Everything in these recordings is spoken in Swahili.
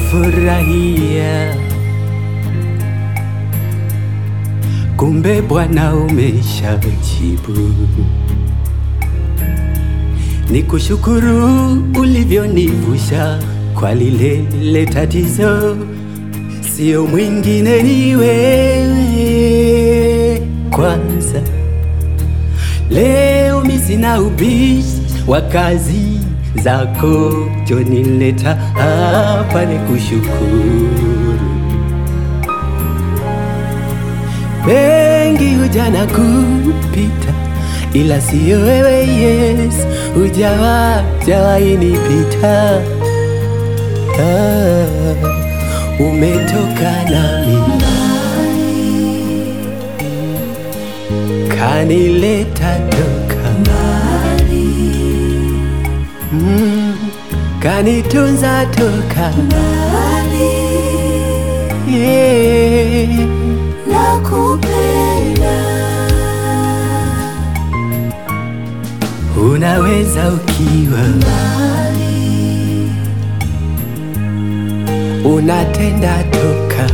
nafurahia, kumbe Bwana umeshajibu. Nikushukuru ulivyonivusha kwa lile lile tatizo, sio mwingine ni wewe kwanza. Leo mi sina ubishi wa kazi zako, jonileta hapa ni kushukuru. Wengi huja na kupita, ila siyo wewe Yesu, hujawa jawahi nipita. Ah, umetoka nami kanileta toka mm, kanitunza toka yeah. Unaweza ukiwa unatenda toka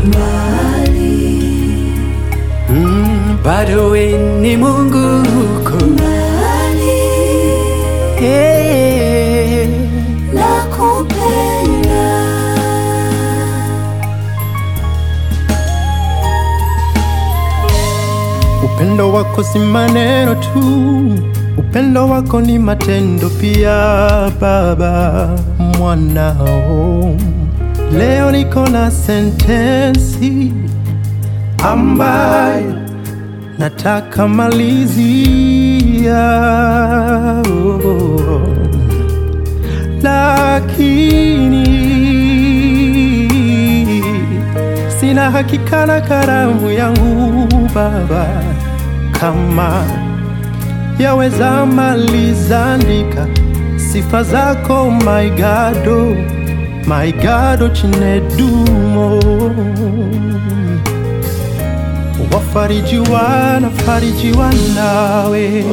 mm, bado we ni Mungu huko yeah. Upendo wako si maneno tu, upendo wako ni matendo pia. Baba mwanao, leo niko na sentensi ambayo nataka malizia, oh, lakini sina hakika na karamu yangu Baba, kama yaweza maliza andika sifa zako my God, oh, my God, oh, chinedumo wafarijiwa nafarijiwa nawe,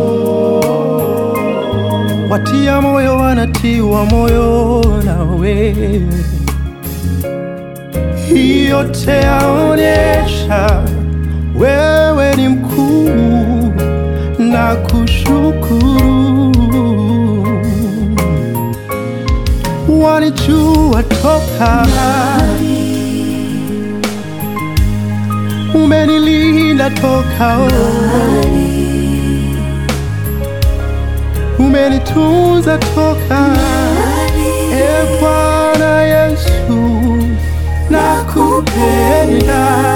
watia moyo wanatiwa moyo nawe hii yote yaonyesha wewe ni mkuu na kushukuru. Walijua toka, umenilinda toka, oh. umenitunza toka, e Bwana Yesu nakupenda,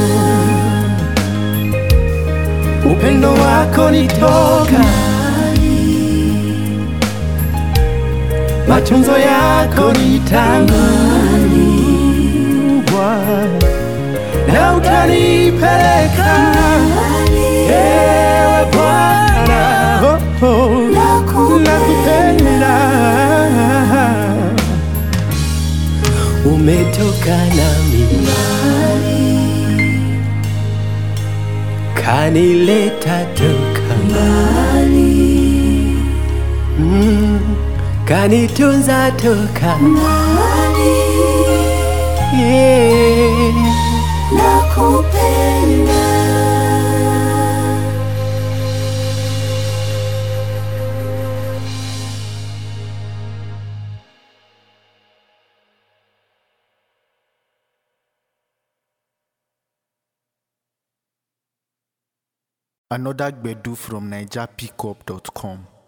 oh. upendo wako ni toka, matunzo yako ni tangu Bwana, na utanipeleka ewe Bwana, oh, oh. nakupenda umetoka nami kanileta toka mm, kanitunza toka yeah. Another Gbedu from NigerPickup.com.